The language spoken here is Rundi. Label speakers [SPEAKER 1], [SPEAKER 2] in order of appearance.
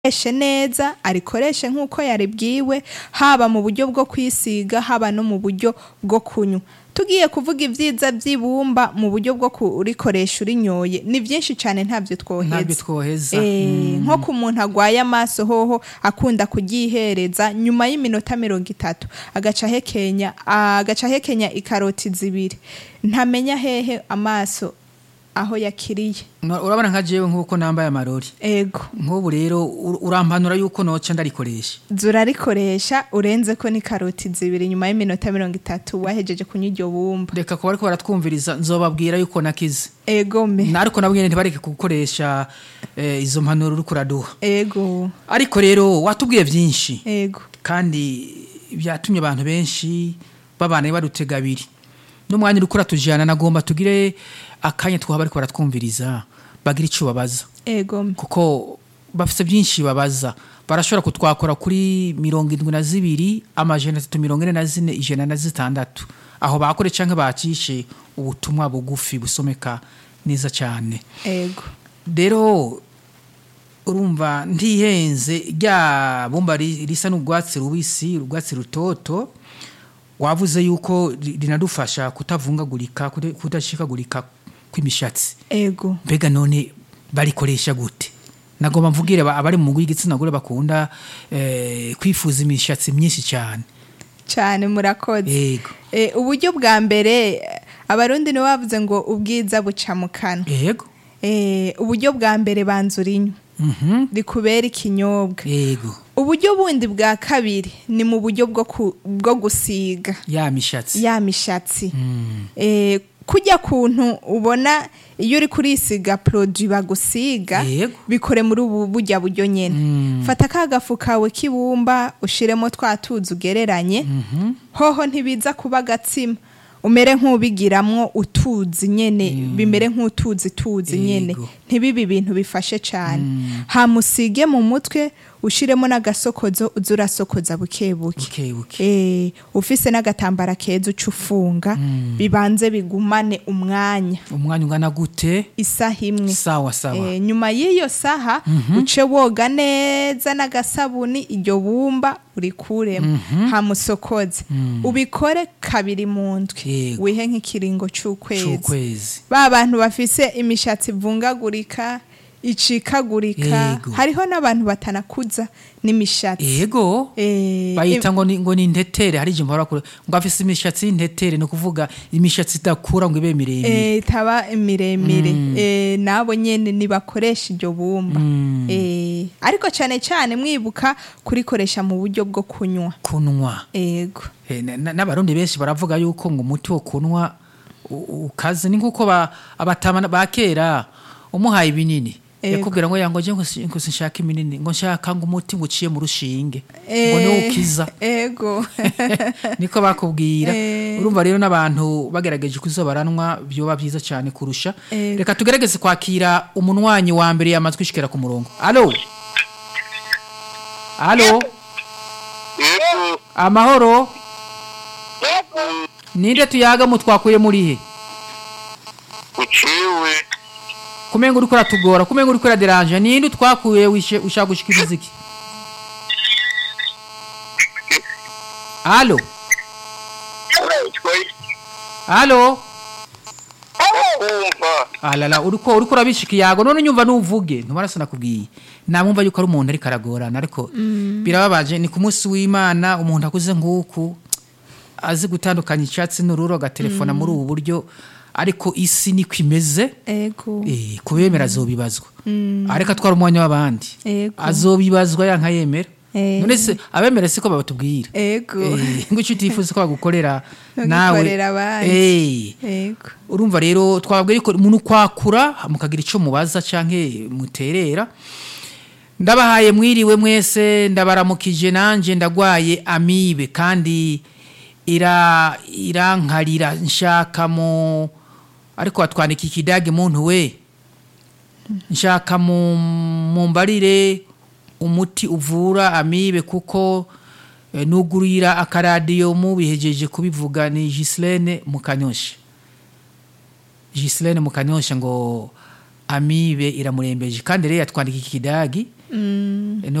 [SPEAKER 1] arikoreshe neza arikoreshe nk'uko yaribwiwe haba mu buryo bwo kwisiga haba no mu buryo bwo kunywa tugiye kuvuga ibyiza by'ibumba mu buryo bwo kurikoresha urinyoye ni byinshi cyane ntabyo
[SPEAKER 2] ntabyo
[SPEAKER 1] twoheza
[SPEAKER 2] twoheza
[SPEAKER 1] Eh, nko ku muntu agwaye amaso hoho akunda kuryihereza nyuma y'iminota mirongo itatu agaca ahekenya agaca ahekenya ikaroti zibiri ntamenya hehe amaso aho yakiriye
[SPEAKER 2] No, urabona nka jewe nk'uko nambaye amarori
[SPEAKER 1] ego
[SPEAKER 2] nk'ubu rero ur- urampanura yuko noca ndarikoresha
[SPEAKER 1] zurarikoresha urenze ko ni karoti zibiri nyuma y'iminota mirongo itatu wahejeje kunywa iryo bumba
[SPEAKER 2] reka kuba ariko baratwumviriza nzobabwira yuko nakize
[SPEAKER 1] ego me
[SPEAKER 2] Na- ariko nabwo nyene ntibareke gukoresha eh, izo mpanuro uriko uraduha
[SPEAKER 1] ego
[SPEAKER 2] ariko rero watubwiye byinshi
[SPEAKER 1] ego
[SPEAKER 2] kandi byatumye abantu benshi babana badutega abiri n'umwanya uriko uratujana nagomba tugire akanya twaba bariko baratwumviriza bagira ico babaza
[SPEAKER 1] ego me
[SPEAKER 2] kuko bafite byinshi babaza barashobora kutwakora kuri mirongo indwi na zibiri amajana atatu mirongo ine na zine ijana na zitandatu aho bakore cyangwa bacishe ubutumwa bugufi busomeka neza cyane
[SPEAKER 1] ego
[SPEAKER 2] rero urumva ntihenze rya bumba ri- risa n'urwatsi rubisi urwatsi rutoto wavuze yuko ri- rinadufasha kutavungagurika kude- kudashikagurika kw'imishatsi
[SPEAKER 1] ego
[SPEAKER 2] mbega none barikoresha gute nagomba mvugire aba- abari mu mugwi w'igitsina gore bakunda eh, kwifuza imishatsi myinshi cyane
[SPEAKER 1] cyane murakoze
[SPEAKER 2] yego
[SPEAKER 1] Eh, uburyo bwa mbere eh, abarundi nibo bavuze ngo ubwiza buca mu kanwa
[SPEAKER 2] yego
[SPEAKER 1] Eh, uburyo bwa mbere banza urinywa
[SPEAKER 2] mhm
[SPEAKER 1] rikubera ikinyobwa
[SPEAKER 2] yego
[SPEAKER 1] uburyo bundi bwa kabiri ni mu buryo bwo ku- bwo gusiga
[SPEAKER 2] ya mishatsi
[SPEAKER 1] ya mishatsi
[SPEAKER 2] Mm,
[SPEAKER 1] Eh, kujya kuntu ubona iyo uri kurisiga produit bagusiga
[SPEAKER 2] Yego.
[SPEAKER 1] bikore muri ubu burya buryo nyene
[SPEAKER 2] Mm.
[SPEAKER 1] fata ka gafu kawe k'ibumba ushiremo twa tuzi ugereranye
[SPEAKER 2] mhm
[SPEAKER 1] hoho ntibiza kuba agatsima umere nk'ubigiramwo utuzi nyene bimere nk'utuzi tuzi nyene
[SPEAKER 2] Yego.
[SPEAKER 1] ntibibe ibintu bifashe cane hamusige mu mutwe ushiremo n'agasokozo uze urasokoza buke buke
[SPEAKER 2] buke buke
[SPEAKER 1] Eh, ufise n'agatambara keza uca ufunga bibanze bigumane umwanya
[SPEAKER 2] umwanya ungana gute
[SPEAKER 1] isaha imwe
[SPEAKER 2] sawa sawa
[SPEAKER 1] Eh, nyuma y'iyo saha uce woga neza n'agasabuni iryo bumba urikuremo hamusokoze ubikore kabiri mu ndwi
[SPEAKER 2] Yego.
[SPEAKER 1] wihe nk'ikiringo c'ukwezi
[SPEAKER 2] c'ukwezi
[SPEAKER 1] ba bantu bafise imishatsi ivungagurika icikagurika
[SPEAKER 2] Yego.
[SPEAKER 1] hariho n'abantu batanakuza n'imishatsi
[SPEAKER 2] yego
[SPEAKER 1] Eh,
[SPEAKER 2] bayita ngo ni ngo ni intetere hari ijambo barakora ngo afise imishatsi y'intetere no kuvuga imishatsi idakura ngo ibe miremire
[SPEAKER 1] eh, itaba miremire eh, nabo nyene nibakoresha iryo bumba
[SPEAKER 2] Mm.
[SPEAKER 1] eh, ariko cane cane mwibuka kurikoresha mu buryo bwo kunywa
[SPEAKER 2] kunwa
[SPEAKER 1] ego
[SPEAKER 2] Eh, na- na- n'abarundi benshi baravuga yuko ngo umuti wo kunwa u- ukaze ni nk'uko ba- abatama ba kera umuhaye ibinini
[SPEAKER 1] Ego.
[SPEAKER 2] yakubwira ngo yango je ngo si- ngo sinshaka iminini ngo nshaka ngo umuti ngo uciye mu rushinge ngo
[SPEAKER 1] Eh,
[SPEAKER 2] niwo ukiza
[SPEAKER 1] ego
[SPEAKER 2] niko bakubwira
[SPEAKER 1] Eh.
[SPEAKER 2] urumva rero n'abantu bagerageje kuzobaranwa byoba byiza cyane kurusha
[SPEAKER 1] Ego.
[SPEAKER 2] reka tugerageze kwakira umunwanyi wa mbere yamazwi ishikira ku murongo alo alo
[SPEAKER 3] Yego.
[SPEAKER 2] amahoro
[SPEAKER 3] Yego.
[SPEAKER 2] ninde tuyaga mutwakuye muri he
[SPEAKER 3] Uciwe.
[SPEAKER 2] kumenga uriko uratugora kumenga uriko uraderanje ninde utwakuye wishe ushaka gushikiriza iki alo alo
[SPEAKER 3] Kumva.
[SPEAKER 2] alala uriko uriko urabishika iyago none nyumva nuvuge ntumarasa nakubwiye namumva yuko ari umuntu ariko aragorana ariko birababaje ni ku munsi w'imana umuntu akuze nk'uku azi gutandukanya icyatsi n'ururo agatelefona muri ubu buryo ariko isi niko imeze
[SPEAKER 1] ego
[SPEAKER 2] Eh, kubemera azobibazwa ariko atwara umwanya w'abandi
[SPEAKER 1] Ego.
[SPEAKER 2] azobibazwa yanka yemera
[SPEAKER 1] Eh.
[SPEAKER 2] none se abemera siko babatubwira
[SPEAKER 1] ego
[SPEAKER 2] Eh, ngo icyo utifuza ko bagukorera
[SPEAKER 1] Ntugikorere
[SPEAKER 2] nawe
[SPEAKER 1] abandi.
[SPEAKER 2] Eh,
[SPEAKER 1] ego
[SPEAKER 2] urumva rero twababwira ko umuntu kwakura mukagira icyo mubaza canke muterera ndabahaye mwiriwe mwese ndabaramukije nanje ndagwaye amibe kandi ira irankarira nshaka mu ariko watwandika ikidage muntu we nshaka mu mumbarire umuti uvura amibe kuko eh, nugurira akaradiyo mubihejeje kubivuga ni Gislene Mukanyosha Gislene Mukanyosha ngo amibe iramurembeje kandi rero yatwandika ikidagi
[SPEAKER 1] Mm.